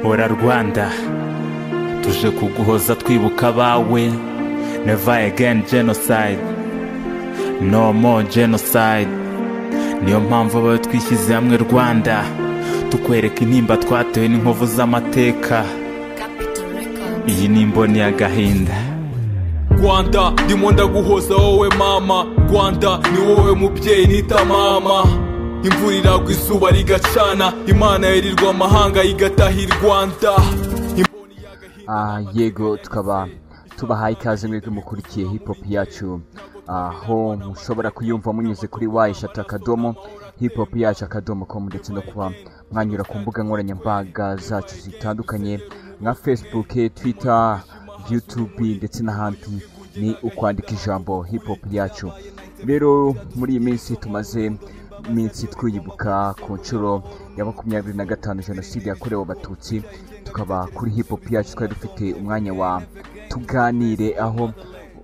hora rwanda tuje kuguhoza twibuka abawe never again genocide no more genocide niyo mpamvu abawe twishyize hamwe rwanda tukwereka intimba twatewe n'inkovu z'amateka iyi ni imboni y'agahinda rwanda ndimo ndaguhoza wowe mama rwanda ni wowe mubyeyi nita mama imvura iragwa izuba rigacana imana yirirwa amahanga igataha i rwanda imboni y'agahinda Ah, yego tukaba tubahaye ikaze mwebwe mukurikiye hip hop yacu aho mushobora kuyumva munyuze kuri wa eshatu akadomo hip hop yacu akadomo com ndetse no kuba mwanyura ku mbuga nkoranyambaga zacu zitandukanye nka facebook twitter youtube ndetse n'ahandi ni ukwandika ijambo hip hop yacu rero muri iyi minsi tumaze iminsi twiyibuka ku nshuro ya makumyabiri na gatanu jenoside yakorewe abatutsi tukaba kuri hip hop yacu twari dufite umwanya wa tuganire aho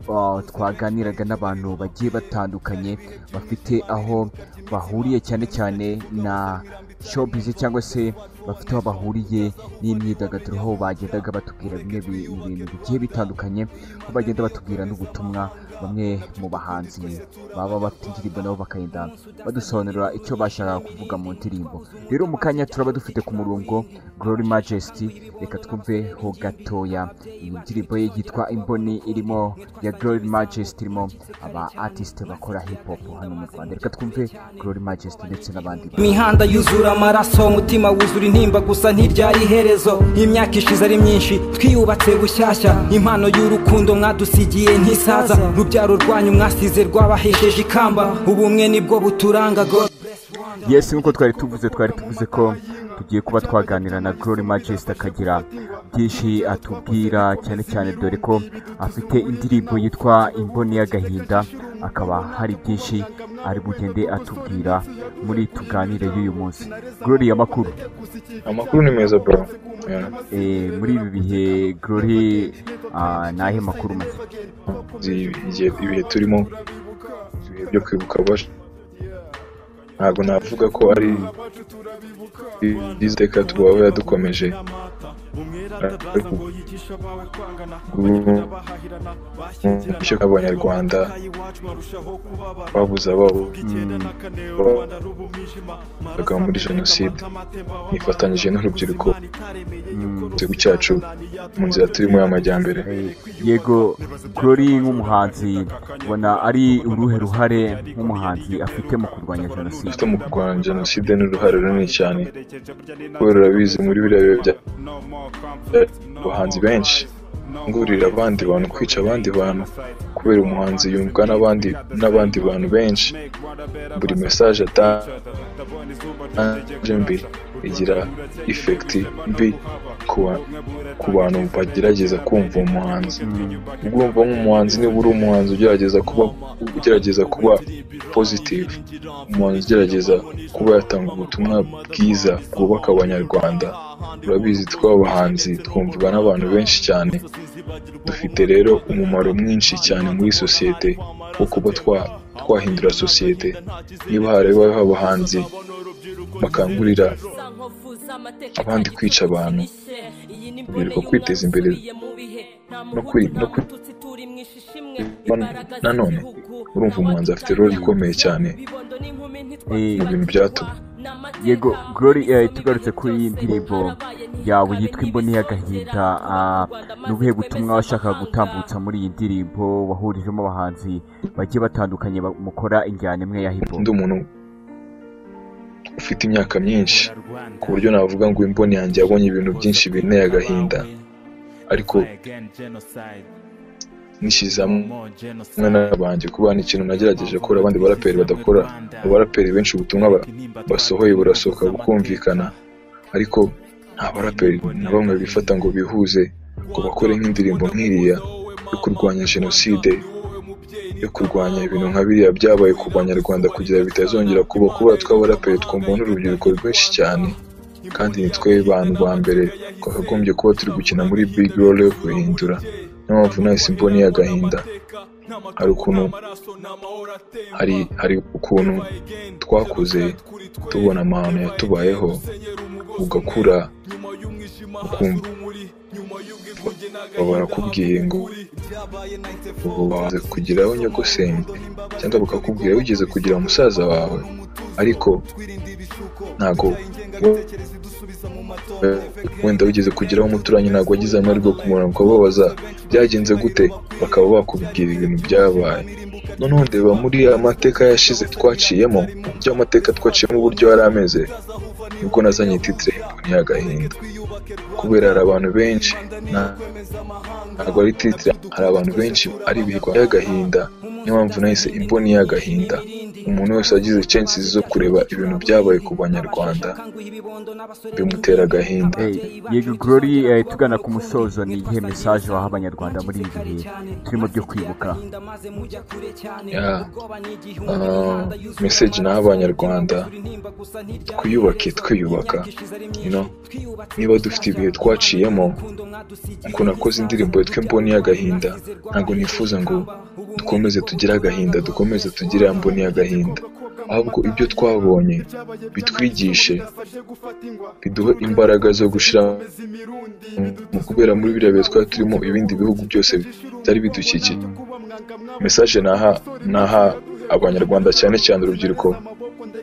uh, twaganiraga n'abantu bagiye batandukanye bafite aho bahuriye cyane cyane na showbiz cyangwa se bafite aho bahuriye n'imyidagaduro aho bagendaga batubwira bimwe bi- mu bintu bigiye bitandukanye aho bagenda batubwira n'ubutumwa bamwe mu bahanzi baba bafite indirimbo nabo bakagenda badusobanurira icyo bashakaga kuvuga mu ndirimbo rero mu kanya turaba dufite ku murongo Glory Majesty reka twumveho gatoya iyi ndirimbo ye yitwa Imboni irimo ya Glory Majesty irimo aba artist bakora hip hop hano mu Rwanda reka twumve Glory Majesty ndetse n'abandi imihanda yuzura amaraso umutima wuzura intimba gusa ntiryari iherezo imyaka ishize ari myinshi twiyubatse bushyashya impano y'urukundo mwadusigiye ntisaza rubyaro rwanyu mwasize rwabahesheje ikamba ubumwe nibwo buturanga god yes nk'uko twari tuvuze twari tuvuze ko tugiye kuba twaganira na Glory Majesty akagira byinshi atubwira cyane cyane dore ko afite indirimbo yitwa imboni y'agahinda akaba hari byinshi ari bugende atubwira muri tuganire y'uyu munsi Glory amakuru amakuru ni meza bro Yeah. Eh, muri ibi bihe Glory ah, ni ayahe makuru make Izi- igihe- ibihe turimo ibihe byo kwibuka abacu ntabwo navuga ko ari iziteka tubaho yadukomeje ariko ubu- bityo abanyarwanda babuze ababo baga muri jenoside nifatanyije n'urubyiruko igihugu cyacu mu nzira turimo y'amajyambere Eh, yego Glory nk'umuhanzi ubona ari uruhe ruhare nk'umuhanzi afite mu kurwanya jenoside dufite mu kurwanya jenoside n'uruhare runini cyane kubera urabizi muri biriya bihe bya abahanzi benshi ngurira abandi bantu kwica abandi bantu kubera umuhanzi yumvwa n'abandi n'abandi bantu benshi buri mesaje atanje mbi igira ifekiti mbi ku ba- ku bantu bagerageza kumva uwo muhanzi ugomba nk'umuhanzi niba uri umuhanzi ugerageza kuba ugerageza kuba positive umuhanzi ugerageza kuba yatanga ubutumwa bwiza bwubaka abanyarwanda urabizi tw'abahanzi twumvwa n'abantu benshi cyane dufite rero umumaro mwinshi cyane muri sosiyete wo kuba twa- twahindura sosiyete niba harabayeho abahanzi bakangurira abandi kwica abantu birirwa kwiteza imbere no kwi- no kwi- Ban- nanone urumva umuhanzi afite role ikomeye cyane Eh, mu bintu byatuma yego Glory eh, tugarutse kuri iyi ndirimbo yawe yitwa imboni y'agahinda ah, ni ubuhe butumwa washakaga gutambutsa muri iyi ndirimbo wahurijemo abahanzi bagiye batandukanye ba- mukora injyana imwe ya hip hop ndi umuntu ufite imyaka myinshi Hora Rwanda. ku buryo navuga ngo imboni yanjye yabonye ibintu byinshi binteye agahinda ariko Never again genocide. nishyize No hamwe more hamwe genocide. n'abanjye kuba ni ikintu nagerageje gukora abandi baraperi badakora abaraperi benshi ubutumwa ba- basohoye burasohoka bukumvikana ariko nta baraperi na bamwe bifata ngo bihuze ngo bakore nk'indirimbo nk'iriya yo kurwanya jenoside yo kurwanya ibintu nka biriya byabaye ku banyarwanda kugira ngo bitazongera kuba kubera tw'abaraperi twumva n'urubyiruko rwinshi cyane kandi ni twe bantu ba mbere twakagombye kuba turi gukina muri big role yo guhindura niyo mpamvu nahise imboni y'agahinda hari ukuntu hari hari ukuntu twakuze tubona amahano yatubayeho ugakura ukumva barakubwiye ngo ubu waze kugiraho nyogosenge cyangwa bakakubwira wigeze kugira musaza wawe ariko ntago wenda wigeze kugeraho umuturanyi ntabwo wagize amahirwe yo kumurana ukababaza byagenze gute bakaba bakubwira ibintu byabaye noneho ndeba muri amateka yashize twaciyemo bya mateka twaciyemo uburyo yari ameze nibwo nazanye titire ni agahinda kubera hari abantu benshi ntabwo ari titire hari abantu benshi ari ibihigwa y'agahinda niyo mpamvu nahise imboni y'agahinda umuntu wese wagize censi zo kureba ibintu byabaye ku banyarwanda bimutera agahinda yego gorori tugana ku musozo ni iyihe mesaje waha abanyarwanda muri ibi bihe turimo byo kwibuka meseji naha abanyarwanda twiyubake twiyubaka niba dufite ibihe twaciyemo ngo nakoze indirimbo yitwa imboni y'agahinda ntabwo nifuza ngo dukomeze tugire agahinda dukomeze tugire mboni y'agahinda ahubwo ibyo twabonye bitwigishe biduhe imbaraga zo gushyira mu kubera muri biriya bihe twari turimo ibindi bihugu byose byari bidukikije mesaje naha naha abanyarwanda cyane cyane urubyiruko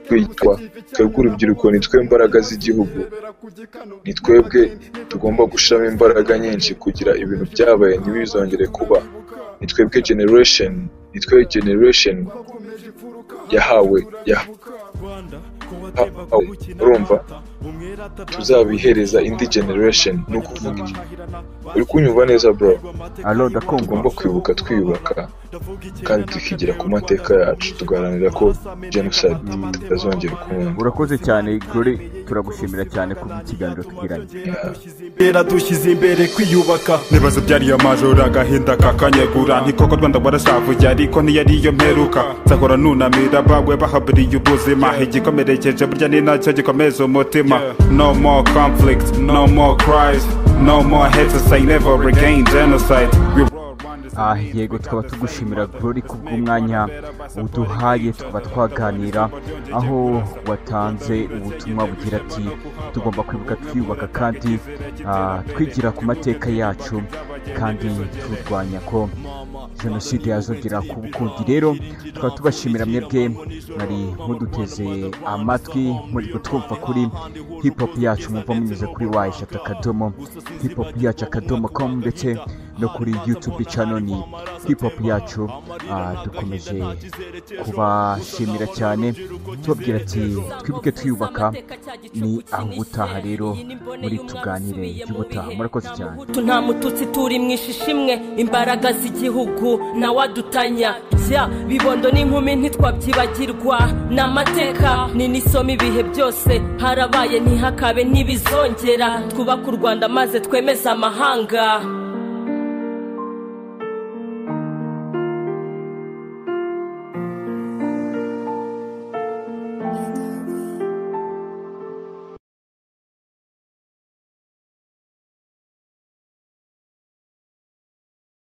twitwa twebwe urubyiruko nitwe imbaraga z'igihugu ni twebwe tugomba gushyiramo imbaraga nyinshi kugira ibintu byabaye ntibizongere kuba ni twebwe generation ni twebwe generation yahawe urumva tuzabihereza indi generation ni ukuvuga iki uri kunyumva neza bro tugomba kwibuka twiyubaka kandi tukigira ku mateka yacu tugaharanira ko genocide tutazongera ukundi urakoze cyane gore turagushimira cyane ku bw'ikiganiro tugiranye rero dushyize imbere kwiyubaka nibaza byariyo majoro agahinda kakanyegura ntikoko rwanda barashavuye ariko ntiyariyo mperuka nzahora nunamira bawe bahaburiye ubuzima igikomerekeje burya ni nacyo gikomeza umutima no more conflict no more cries no more haters i never regain genocide We ah yego tukaba tugushimira Glory ku bw'umwanya uduhaye tukaba twaganira aho watanze ubutumwa bugira ati tugomba kwibuka twiyubaka kandi twigira ku mateka yacu kandi turwanya ko jenoside yazongera kuba ukundi rero tukaba tubashimira mwebwe mwari muduteze amatwi muri kutwumva kuri hip hop yacu mwumva munyuze kuri wa eshatu akadomo hip hop yacu akadomo komu ndetse no kuri yutube cano ni hip hop yacu dukomeje kubashimira cyane tubabwira ati twibuke twiyubaka ni aho ubutaha rero muri tuganire y'ubutaha murakoze cyane nta mututsi turi mu ishisha imwe imbaraga z'igihugu nawe adutanya bya bibondo n'inkumi ntitwabyibagirwa ni amateka ni nisoma ibihe byose harabaye ntihakabe ntibizongera twubake u rwanda maze twemeze amahanga